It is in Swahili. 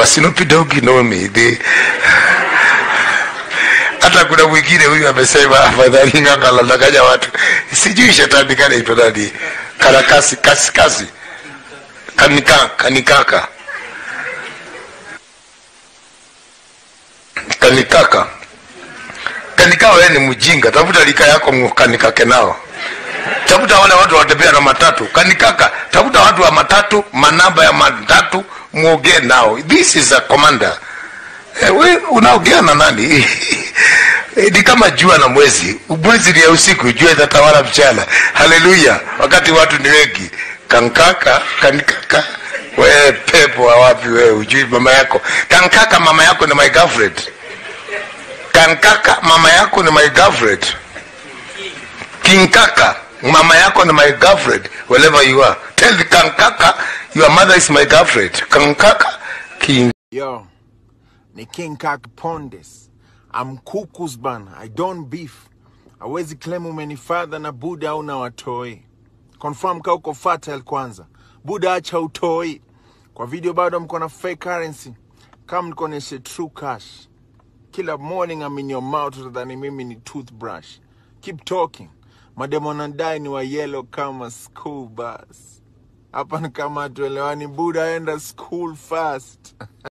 Snoop Dogg know me they hata kuna mwingine huyu amesema afadhali ng'ang'ala ndanganya watu sijui shetani kanaitwa nani karakasi kasi kasi kanika kanikaka kanikaka kanika wewe ni mjinga tafuta lika yako kanikake nao tafuta wale watu watembea na matatu kanikaka tafuta watu wa matatu manamba ya matatu muongee nao this is a commander eh, we unaongea na nani Eh, ni kama jua na mwezi mwezi ni ya usiku jua itatawala mchana haleluya wakati watu ni wengi kankaka kanikaka we pepo wa wapi wewe ujui mama yako kankaka mama yako ni my girlfriend kankaka mama yako ni my girlfriend kinkaka mama yako ni my girlfriend wherever you are tell the kankaka your mother is my girlfriend kankaka king Yo, ni King Kak Pondes. I'm kukus bana. I don't beef. Hawezi claim umenifadha na Buda au na watoi. Confirm ka uko fertile kwanza. Buda acha utoi. Kwa video bado mko na fake currency. Kama nikoneshe true cash. Kila morning I'm in your mouth utadhani mimi ni toothbrush. Keep talking. Mademo nadai ni wa yellow kama school bus. Hapa ni kama tuelewani. Buda enda school fast.